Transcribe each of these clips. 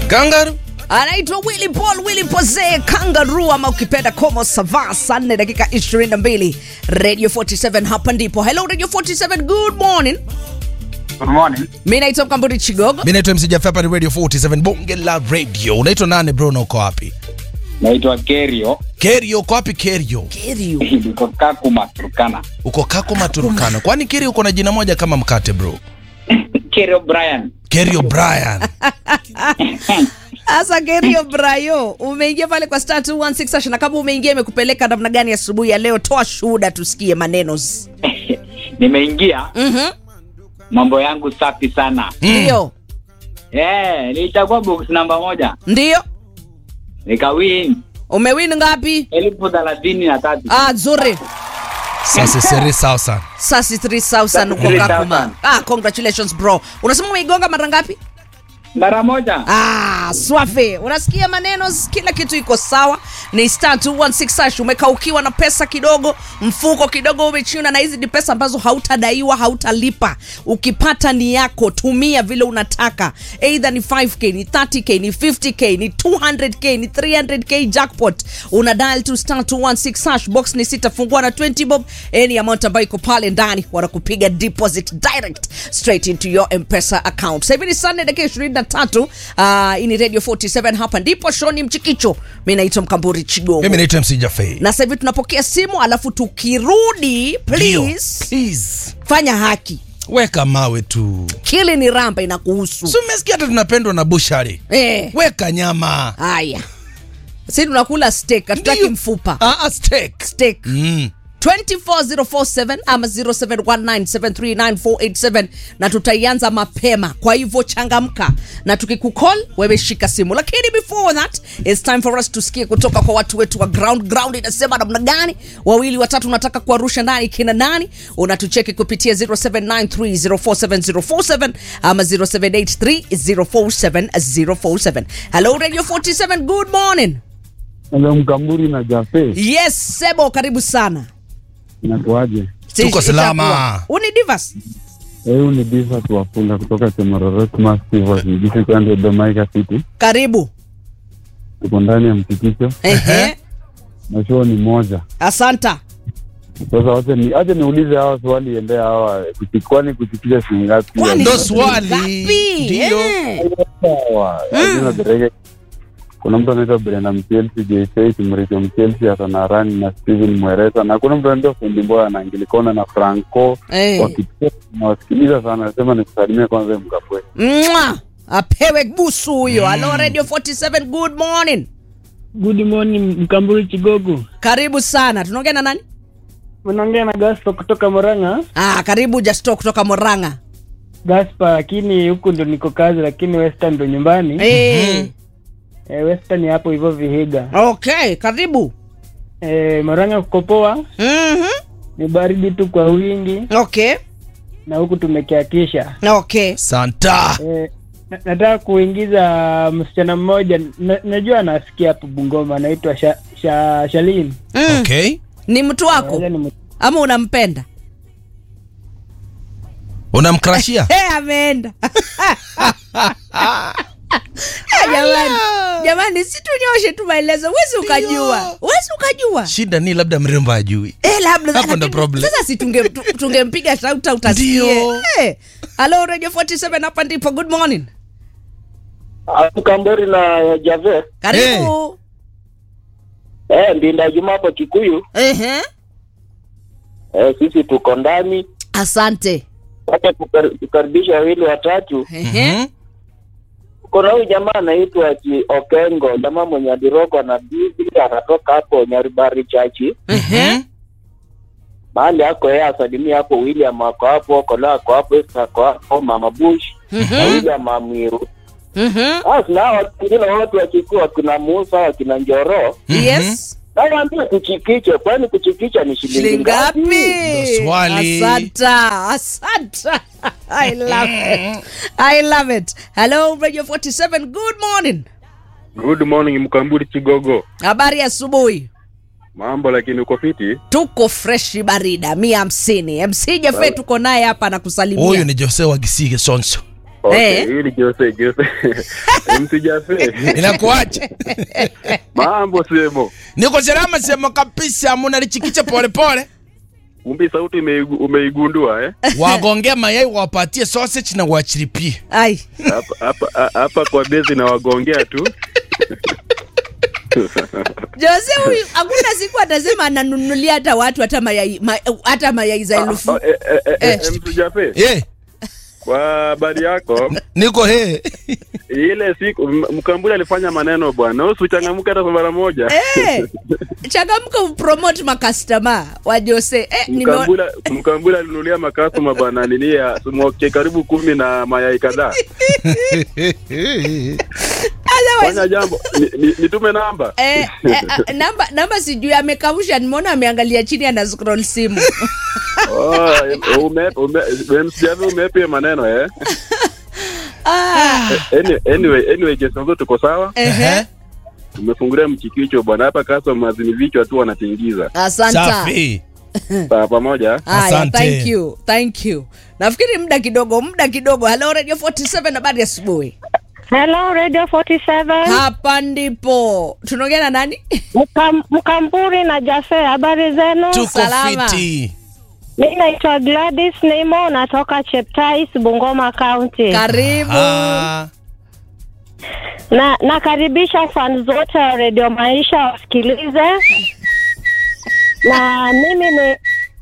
Kangaroo. anaitwa Willy Paul Willy Pose Kangaroo ama ukipenda Como Sava, saa 4 dakika 22 Radio 47 hapa ndipo. Hello Radio 47, good morning. Good morning. Mimi naitwa Mkamburi Chigogo. Mimi naitwa MC Jaffa hapa ni Radio 47 Bonge la Radio. Unaitwa nani bro na uko wapi? Naitwa Kerio. Kerio uko wapi Kerio? Kerio. Niko Kakuma, Turkana. Uko Kakuma Turkana. Kwani Kerio uko na jina moja kama mkate bro? Kerio Brian. Kerio Brian. Asa Kerio Brayo, umeingia pale kwa star 216 hash na kama umeingia imekupeleka namna gani asubuhi ya leo? Toa shuhuda tusikie maneno. Nimeingia Mhm. mambo yangu safi sana. Ndio. Eh, nilichagua box namba moja. Ndio. Nikawin Umewin ngapi? elfu thelathini na tatu. Ah, nzuri. Sasa sere sawa sana. Sasi 3000 uko 3,000. Kakuma. Ah, congratulations bro. Unasema umeigonga mara ngapi? Mara moja. Ah, swafi. Unasikia maneno, kila kitu iko sawa. Ni star 216 hash. Umekaukiwa na pesa kidogo, mfuko kidogo umechuna, na hizi ni pesa ambazo hautadaiwa, hautalipa. Ukipata ni yako, tumia vile unataka. Either ni 5k, ni 30k, ni 50k, ni 200k, ni 300k jackpot. Una dial to star 216 hash. Box ni sita, fungua na 20 bob. Any amount ambayo iko pale ndani wanakupiga deposit direct straight into your M-Pesa account. Sasa hivi ni Sunday dakika 23. Uh, hii ni Radio 47 hapa ndipo Shoni Mchikicho. Mimi naitwa Mkamburi Chigogo. Mimi naitwa MC Jaffa. Na sasa hivi tunapokea simu alafu tukirudi Ndio. please Please. fanya haki. Weka mawe tu. Kile ni ramba inakuhusu. Si umesikia hata tunapendwa na bushari. Eh. Weka nyama. Haya. Sisi tunakula steak, hatutaki Ndio. mfupa. Ah, ah, steak. Steak. Mm. 24047 ama 0719739487 na tutaianza mapema kwa hivyo changamka na tukikucall wewe shika simu lakini before that it's time for us tusikie kutoka kwa watu wetu wa ground ground inasema namna gani wawili watatu unataka kuwarusha ndani kina nani unatucheki kupitia 0793047047 ama 0783047047 hello radio 47 good morning Hello, Mkamburi na Jafe, yes sebo karibu sana inakuaje? Tuko salama. Itakuwa. uni divas Huyu ni Diva Tuwafula kutoka Chemororo Massive Mjisi Kwande Domaika City. karibu Tuko ndani ya mtikisho Ehe. na show ni moja. asanta Sasa wacha ni acha niulize hawa swali endea hawa kuchi- kwani kuchikisha shilingi ngapi? Kwani Ndo ni swali. ngapi? Ndio. Eh. Sawa. Hazina derege. Kuna mtu anaitwa Brenda Mchelsi, JK Kimricho Mchelsi, Hasana Rani na Steven Mweresa na kuna mtu anaitwa Fundi Mboya na Angilikona na Franco Eh. wakicheka nawasikiliza sana. Nasema nikusalimie kwanza Mkapwe. Mwa! apewe busu huyo halo radio 47 good morning Good morning Mkamburi Chigogo. karibu sana tunaongea na nani Unaongea na Gaspa kutoka Moranga. ah, karibu jasto kutoka moranga Gaspa, lakini huku ndo niko kazi, lakini Western ndo nyumbani. eh. Eh, Western hapo hivyo Vihiga. okay karibu Eh, Moranga kuko poa, mm-hmm. ni baridi tu kwa wingi okay na huku tumekiakisha. okay Santa. Eh, na- nataka kuingiza msichana mmoja na, najua anasikia hapo Bungoma, anaitwa sha, sha, Shalin. mm. Okay. ni mtu wako Yeye ni mtu- ama unampenda Unamkrashia? hey, ameenda Eh, jamani jamani si tunyoshe tu maelezo wezi ukajua wezi ukajua Shida ni labda mrembo ajui. Eh, labda Hapo ndo lakini problem. Sasa si tunge tu- tungempiga shauta utasikie. Ndio. Eh. Hello Radio 47 hapa ndipo. Good morning. Mkambori na Jave Karibu. eh, Mbinda Juma hapo Kikuyu Ehe. eh, sisi tuko ndani, Asante. wacha tukar- tukaribisha wawili watatu. Ehe. Mhm. Kuna huyu jamaa anaitwa Ki Okengo, jamaa mwenye adiroko na bibi, anatoka hapo Nyaribari chachi Ehe. mahali ako yeye, asalimia hapo. William ako hapo, Kola ako hapo, Esther ako hapo, Mama Bush na Mhm. William Amiru. Mhm. Basi na hao wengine wote wakikuwa wakina Musa wakina Njoro, Yes. nawaambia kuchikiche, kwani kuchikicha ni shilingi Shilingi ngapi? ngapi? Ndo swali. Asanta. Asanta. I love it. I love it. Hello Radio 47. Good morning. Good morning Mkamburi Chigogo. Habari ya asubuhi. Mambo lakini uko fiti? Tuko freshi barida mia hamsini. MC Jafe tuko naye hapa na kusalimia. Huyu ni Jose wa Gisige Sonso. Okay, Eh. hii ni Jose Jose. MC Jose. inakuaje Mambo semo. niko salama sema kabisa munalichikicha polepole Kumbi sauti umeigu- umeigundua eh? wagongea mayai wapatie sausage na wachiripie ai Hapa hapa hapa kwa bezi na wagongea tu. jose huyu hakuna siku atasema ananunulia hata watu hata mayai ma, hata mayai za elfu Ah, eh, eh, eh, Eh. eh, MC Jose. eh Kwa habari yako, niko he ile siku m- Mkambule alifanya maneno bwana. Usichangamke hata kwa mara moja. Eh, changamka upromote makastoma wa jose eh, nime- Mkambula Mkambula alinunulia makasoma bwana nini ya smoke karibu kumi na mayai kadhaa. otherwise, Fanya jambo, ni- ni- nitume namba. eh, eh, ah, namba namba sijui amekausha nimeona ameangalia chini ana scroll simu Oh, ume ume msijavi umepia maneno eh. ah, Any- Anyway, anyway, Jason tuko sawa. ehe. Tumefungulia mchikicho bwana hapa customers ni vichwa tu wanatingiza. asanta safi Pa pamoja. haya Asante. thank you thank you nafikiri muda kidogo muda kidogo hello radio 47 habari asubuhi Hello Radio 47. hapa ndipo tunaongea na nani Mkam, Mkamburi na Jase, habari zenu? tuko Salama. fiti Mimi naitwa Gladys Nemo, natoka Cheptais, Bungoma County. karibu Ah, na nakaribisha fans zote wa Radio Maisha wasikilize. Na mimi ni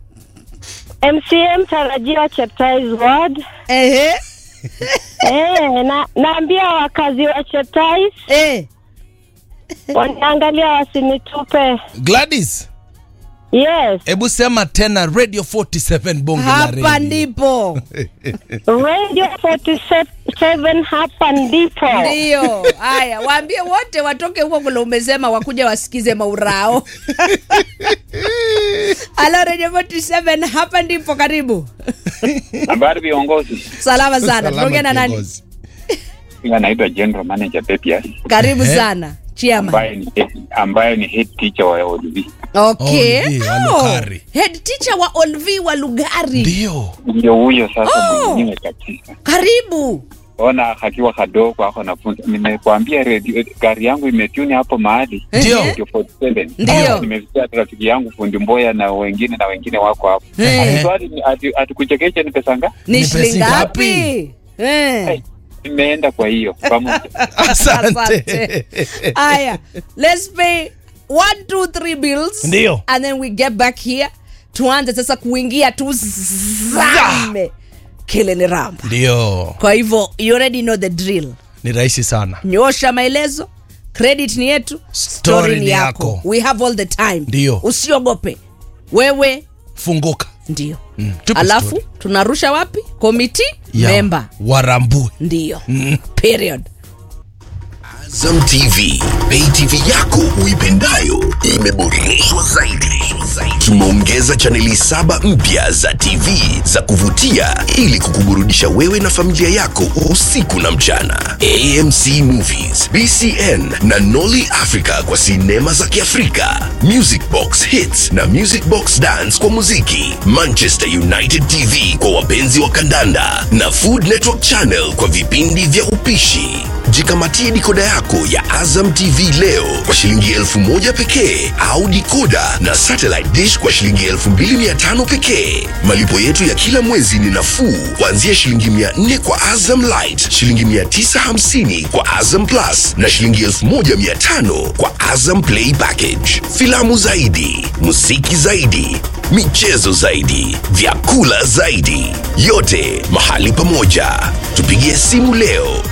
MCM tarajiwa Cheptais Ward. ehe Eh, na naambia wakazi wa Cheptais eh. waniangalia wasinitupe. gladys Yes, hebu sema tena radio 47 bonge la hapa radio. ndipo Radio 47 hapa ndipo. ndio haya waambie wote watoke huko kule umesema wakuja wasikize maurao halo radio 47 hapa ndipo karibu Habari viongozi, salama sana Salama tunaongea na nani kiongozi. Mimi naitwa General Manager Pepias karibu Ehe. sana chiama ambaye ni ambaye ni head teacher wa ODV. okay Olvi wa Oh, Lugari. head teacher wa olvi wa lugari ndio Ndio huyo sasa Oh. mwenyewe kabisa. karibu Ona akiwa kadogo ako nafunza. Nimekwambia radio gari yangu imetuni hapo mahali. Ndio. Ehe. Radio 47. Ndio. Nimesikia rafiki yangu fundi Mboya na wengine na wengine wako hapo. Eh. Ati swali ni- ati- Atikuchekesha ni pesa ngapi? ni Ni shilingi pesa ngapi Eh. Hey, Nimeenda kwa hiyo pamoja. asante Asante. Aya, let's pay one, two, three bills. Ndio. And then we get back here. Tuanze sasa kuingia tuzame kile ni ramba. ndio Kwa hivyo you already know the drill. ni rahisi sana Nyosha maelezo. Credit ni yetu, story ni yako. We have all the time. Ndio. Usiogope. Wewe funguka ndio. Mm, tupe Alafu story. tunarusha wapi? Committee Ya, member. warambue Ndio. Period. Azam TV, pay TV yako uipendayo imeboreshwa zaidi. Tumeongeza chaneli saba mpya za TV za kuvutia ili kukuburudisha wewe na familia yako usiku na mchana. AMC Movies, BCN na Nolly Africa kwa sinema za Kiafrika, Music Box Hits na Music Box Dance kwa muziki, Manchester United TV kwa wapenzi wa kandanda na Food Network Channel kwa vipindi vya upishi. Jikamatie dikoda yako ya Azam TV leo kwa shilingi elfu moja pekee au dikoda na satellite dish kwa shilingi elfu mbili mia tano pekee. Malipo yetu ya kila mwezi ni nafuu kuanzia shilingi mia nne kwa Azam Light, shilingi mia tisa hamsini kwa Azam Plus na shilingi elfu moja mia tano kwa Azam Play Package. Filamu zaidi, muziki zaidi, michezo zaidi, vyakula zaidi, yote mahali pamoja. Tupigie simu leo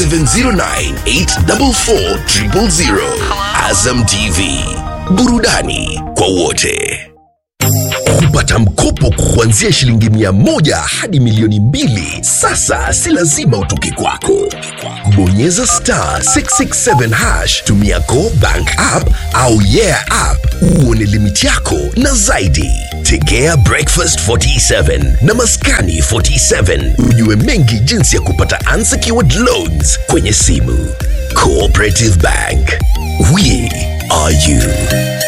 0709844000. Azam TV, burudani kwa wote. Kupata mkopo kuanzia shilingi mia moja hadi milioni mbili sasa si lazima utoke kwako. Bonyeza star 667 hash, tumia Go Bank app au Yeah app uone limiti yako na zaidi. Tegea Breakfast 47 na Maskani 47 ujue mengi jinsi ya kupata unsecured loans kwenye simu. Cooperative Bank, we are you.